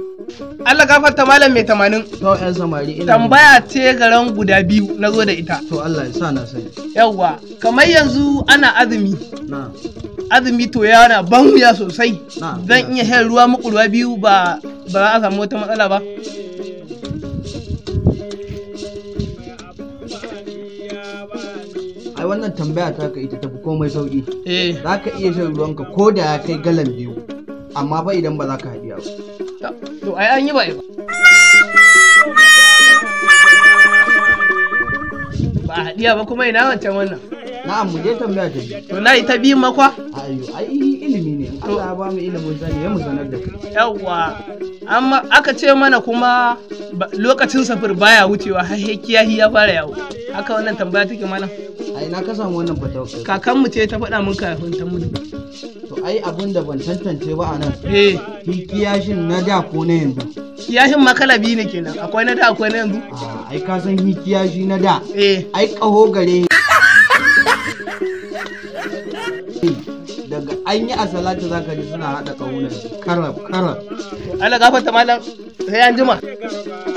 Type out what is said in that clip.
Allah gafarta malam mai tamanin. To yan samari ina Tambaya ce garan guda biyu na zo da ita. To Allah ya sa na sani. Yawwa, kamar yanzu ana azumi. Na. Azumi to yana ban wuya sosai. Na. Zan iya shan ruwa muku ruwa biyu ba ba za a samu wata matsala ba. Ai wannan tambaya ta ka ita tafi komai sauki. Eh, Za ka iya shan ruwanka ko da ya kai galan biyu. Amma fa idan ba za ka haɗiya ba. to ai an yi ba ba. Ba a haɗiya ba kuma ina wancan wannan. Na'am mu je tambaya ta biyu. To na yi ta biyun makwa? Ayo, ai ilimi ne. Allah ya ba mu ilimin sani ya mu sanar da kai. Yawwa, amma aka ce mana kuma ba- lokacin safir baya wucewa har sai kiyahi ya fara yawo. Haka wannan tambaya take mana. Ai na ka samu wannan fatawa. Kakanmu ce ta faɗa min kafin ta mutu. To ai abin da ban tantance ba a nan. Eh, Hikiyashin na da ko na yanzu. kiyashin makala biyu ne kenan. Akwai na da akwai na yanzu. Ah, ai ka san hikiyashi na da. Eh, Ai ƙaho gare daga an yi a salatu za ka ji suna haɗa ƙahunan karab karab Allah gafarta malam sai an jima.